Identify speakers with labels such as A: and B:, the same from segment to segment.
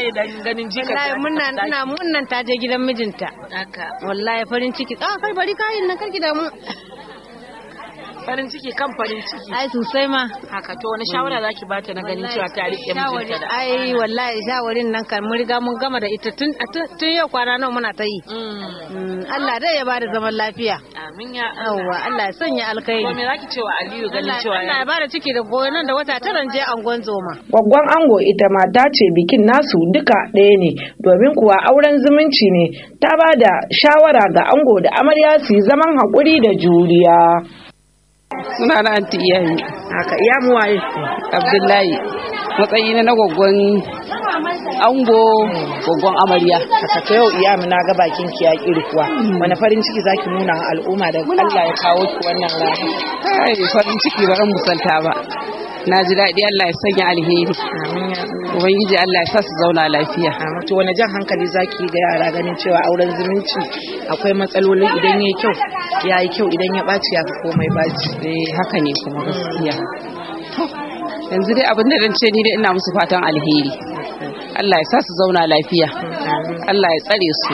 A: dan ganin jika
B: wallahi munna ina munnan ta je gidan mijinta
A: haka
B: wallahi farin ciki ah kai bari kayin nan karki damu
A: farin ciki kan farin ciki
B: ai sosai ma
A: haka to wani shawara zaki bata na ganin cewa ta rike mijinta da
B: ai wallahi shawarin nan kan mun riga mun gama da ita tun tun yau kwana nawa muna ta yi Allah dai ya bada zaman lafiya
A: amin ya
B: yawwa Allah ya sanya alkhairi
A: to me zaki cewa Aliyu ganin cewa
B: Allah ya bada ciki da goyo nan da wata taran je angon zoma
C: Gwaggwan ango ita ma ta ce bikin nasu duka ɗaya ne domin kuwa auren zumunci ne ta ba da shawara ga ango da amarya su yi zaman haƙuri da juriya.
D: suna na anti iyayi
C: Haka iya mu waye.
D: abdullahi matsayi na gwaggon ango gwaggon amarya
C: Haka ta yau iya mu na ga bakin ki ya kirkuwa. Wani farin ciki zaki nuna wa al'umma da Allah ya kawo ki wannan rana.
D: kai farin ciki ba ran musalta ba na ji daɗi Allah ya sanya alheri
C: Amin ya Allah.
D: ubangiji Allah ya sa su zauna lafiya
C: Amin. To wani jan hankali zaki ga yara ganin cewa auren zumunci akwai matsaloli idan ya kyau ya yi kyau idan ya ɓaci ya fi komai ɓaci.
D: eh haka ne kuma gaskiya To, yanzu dai abin da ce ni dai ina musu fatan alheri Allah ya sa su zauna lafiya Allah ya tsare su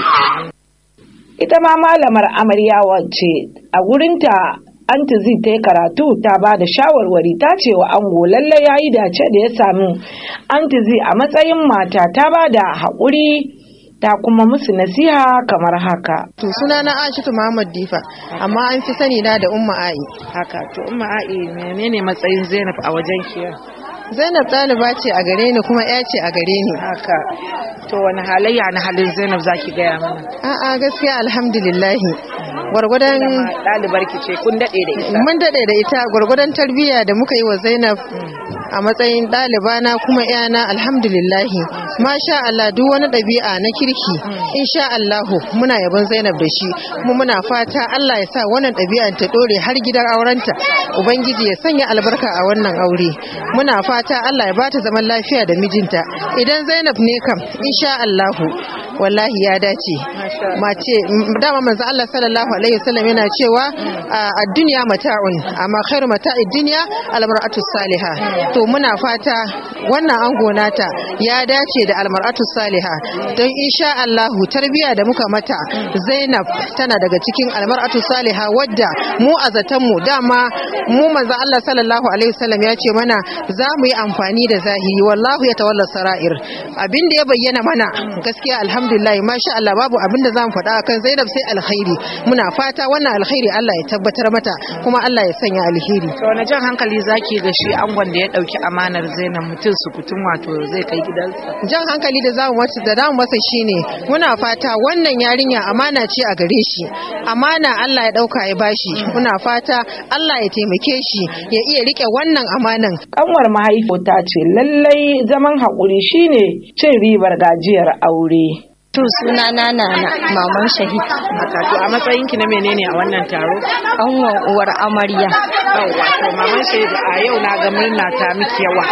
C: ita ma malamar amarya wacce a gurinta anti zai ta yi karatu ta ba da shawarwari ta ce wa ango lalle ya yi dace da ya samu anti zai a matsayin mata ta ba da haƙuri ta kuma musu nasiha kamar haka
E: To suna na Aishatu Muhammad Difa amma an fi sani na da Umma Ai.
C: haka to umma a'i menene matsayin zainab a wajen kiya
E: Zainab ɗaliba ce a gare ni kuma ya ce a gare ni.
C: haka to wani halayya na halin zainab zaki gaya mana
E: A'a gaskiya alhamdulillahi. Gwargwadon
C: ɗalibar ki ce kun daɗe da ita
E: mun daɗe da ita gwargwadon tarbiyya da muka yi wa Zainab a matsayin ɗaliba na kuma yana alhamdulillahi. Masha Allah duk wani ɗabi'a na kirki insha Allahu muna yabon Zainab da shi kuma muna fata Allah ya sa wannan ɗabi'an ta ɗore har gidan aurenta. Ubangiji ya sanya albarka a wannan aure. Muna fata Allah ya bata zaman lafiya da mijinta. Idan Zainab ne kam insha Allahu wallahi ya dace. Mace dama manzo Allah sallallahu alaihi wasallam yana cewa a duniya mata'un amma khairu mata'id dunya almar'atu salihah. To muna fata wannan ango nata ya dace da almar'atu salihah don insha Allahu tarbiya da muka mata Zainab tana daga cikin almar'atu salihah wadda mu a zaton mu dama mu manzo Allah sallallahu alaihi wasallam ya ce mana za mu yi amfani da zahiri wallahu ya tawalla sara'ir abin da ya bayyana mana gaskiya alhamdulillah masha Allah babu abin da za mu faɗa akan Zainab sai alkhairi muna fata wannan alkhairi Allah ya tabbatar mata kuma Allah ya sanya alheri
C: to wani jan hankali zaki ga shi angon da ya ɗauki amanar zainab mutum su kutum wato zai kai gidansa
E: jan hankali da zamu masa da zamu masa shine muna fata wannan yarinya amana ce a gare shi amana Allah ya dauka ya bashi muna fata Allah ya taimake shi ya iya rike wannan amanan
C: kanwar mahaifota ce lallai zaman haƙuri shine cin ribar gajiyar aure
F: To suna na nana maman shahid
C: haka to a matsayin ki na menene a wannan taro
F: anwan uwar amarya.
C: yawwa to maman shaida a yau na ga murna ta miki yawa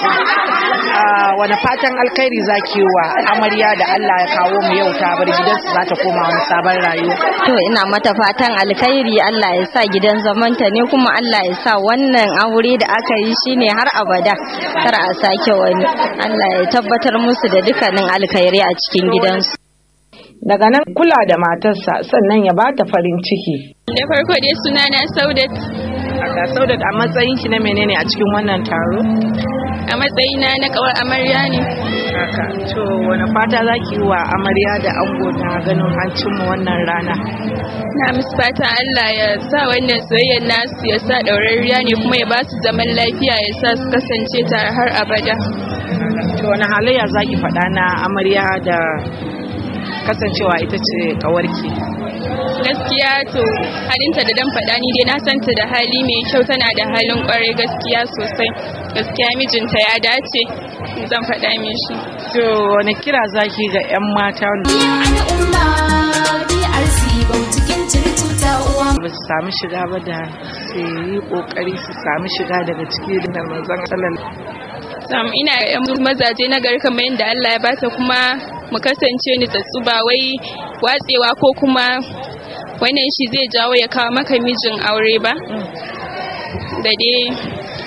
C: a wani fatan alkhairi zaki wa amarya da Allah ya kawo mu yau ta bar gidansu za ta koma wani sabon rayuwa
F: To ina mata fatan alkhairi Allah ya sa gidan zamanta ne kuma Allah ya sa wannan aure da aka yi shine har abada kar a sake wani. Allah ya tabbatar musu da dukkanin alkhairi a cikin gidansu.
C: daga nan kula da matarsa sannan ya bata farin ciki
G: Da farko dai suna na Saudat
C: haka saudat a matsayin ki na menene a cikin wannan taro
G: a matsayina na kawar amarya ne.
C: haka to wani fata zaki yi wa amarya da ango na ganin an cimma wannan rana
G: Na musu fata Allah ya sa wannan soyayyar nasu ya sa ɗaurarriya ne kuma ya ba su zaman lafiya ya sa su kasance tare har abada.
C: to wani halayya zaki faɗa na amarya da kasancewa ita ce kawarki
G: Gaskiya to halinta da dan faɗa ni dai na santa da hali mai kyau tana da halin ƙwarai gaskiya sosai. Gaskiya mijinta ya dace zan faɗa mishi.
C: to wani kira zaki ga 'yan mata
H: al'umma DRC cikin circuta uwa
C: ba su samu shiga ba da su yi kokari su samu shiga daga ciki da manzon sallallahu
G: Sam ina da yan mazaje na gari kamar yadda Allah ya bata kuma mu kasance ni tsatsu ba wai watsewa ko kuma wannan shi zai jawo ya kawo maka mijin aure ba. Da dai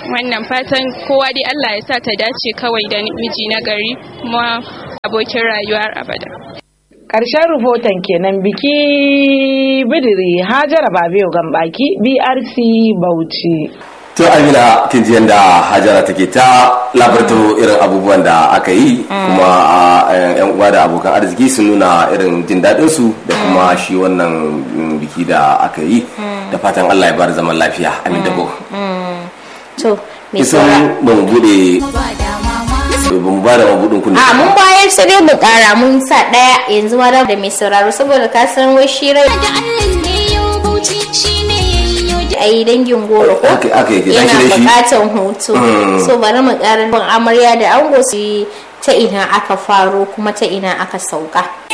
G: wannan fatan kowa dai Allah ya sa ta dace kawai da miji na gari kuma abokin rayuwar abada
C: Ƙarshen rahoton kenan biki bidiri Hajara Babiyo Gambaki BRC Bauchi.
I: to amina kin ji yadda hajara take ta labarto irin abubuwan da aka yi kuma a yan uwa da abokan arziki sun nuna irin jin daɗin su da kuma shi wannan mm, biki da aka yi da fatan Allah ya bar zaman lafiya amin da bo
J: to me
I: kisan
J: saura
I: ba mu bude
H: ba da mama
I: ba mu ba da mabudin kunne
J: a mun bayar sai dai mu kara mun sa daya yanzu ma da mai sauraro saboda ka san wai shi rai
H: da Allah ne yau bauchi shine yayyo
J: ai dangin goro ko
I: aka aka yake
J: yana
I: tashi da shi
J: bukatan hutu so bari mu ƙara bin amarya da ango su yi ta ina aka faro kuma ta ina aka sauka